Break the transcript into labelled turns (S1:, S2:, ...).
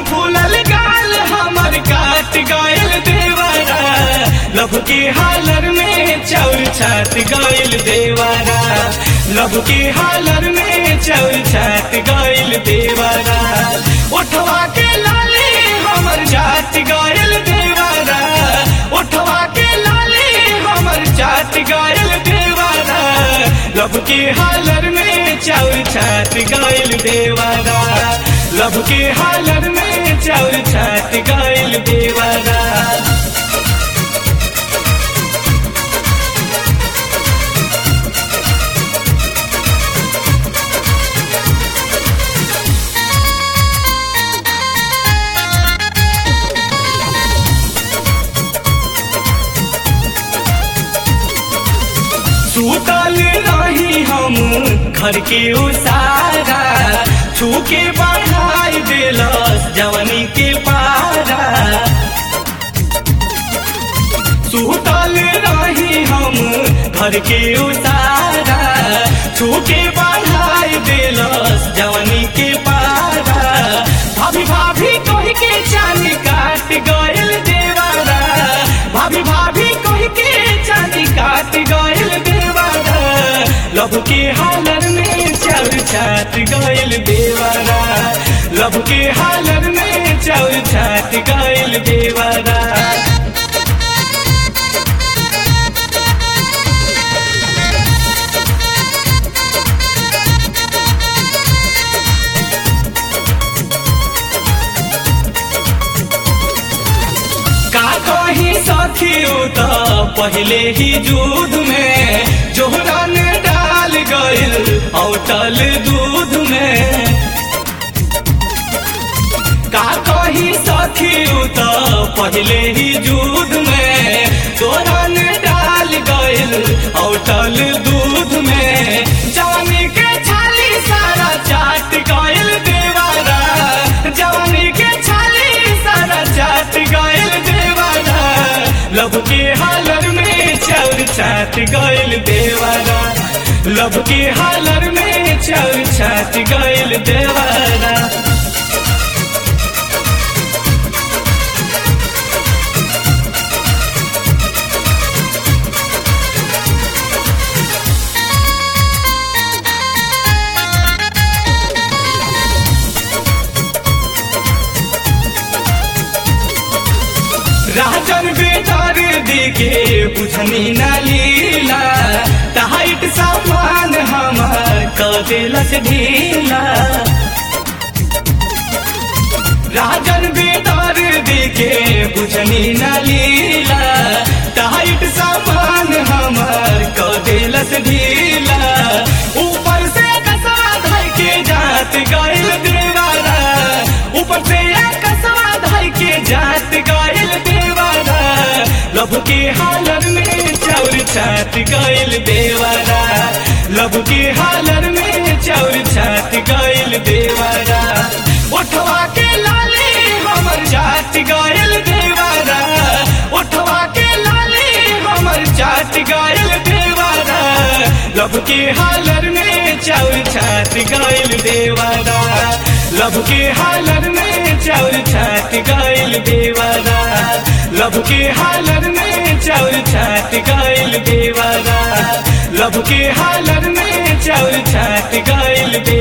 S1: फूलल गाल हमर काट गयल देवारा लब के हालर में चौर छाट गयल देवारा लब के हालर में चौर छाट गयल देवारा उठवा के लाले हमर जात गयल देवारा उठवा के लाले हमर जात गयल देवारा लब के हालर में चौर छाट गयल देवारा लब के हालर में चौर छाट गयल देवारा सुतल रही हम घर के उसारा छूके बढ़ाई दिलस जवनी के पारा सुतल रही हम घर के उसारा छूके बढ़ाई दिलस जवनी के पारा भाभी भाभी कह के चांदी काट गयल देवारा भाभी भाभी कह के चांदी काट गयल देवारा लब के हालर में चल छाट गयल देवारा लब के हालर में चल छाट गयल देवारा का कही सखियो त पहले ही दूध में जोहरन डाल गइल औटल दूध में का कही सखियो त पहले ही दूध में जोहरन डाल गइल औटल दूध में जवानी के छाली सारा चाट गइल देवारा जवानी के छाली सारा चाट गइल देवारा लब के हालर में चौर छाट गइल देवारा लब के हालर में चौर छाट गइल देवारा राजन बेटर दिखे बुझनी न लीला टाइट सामान हमार कदेलस ढीला राजन बेटर दिखे बुझनी न लीला टाइट सामान हमार कदेलस ढीला ऊपर से कसवा धर के जात गइल देवारा ऊपर से कसवा धर के जात गइल देवारा लब के हालर में चौर छात गइल देवारा लब के हालर में चौर छात गइल देवारा उठवा के लाले हमर जात गइल देवारा उठवा के लाले हमर जात गइल देवारा लब के हालर में चौर छात गइल देवारा लब के हालर में चौर छात गइल देवारा लब के हालर में चौर छात गइल देवारा लब के हालर में चौर छात गइल देवारा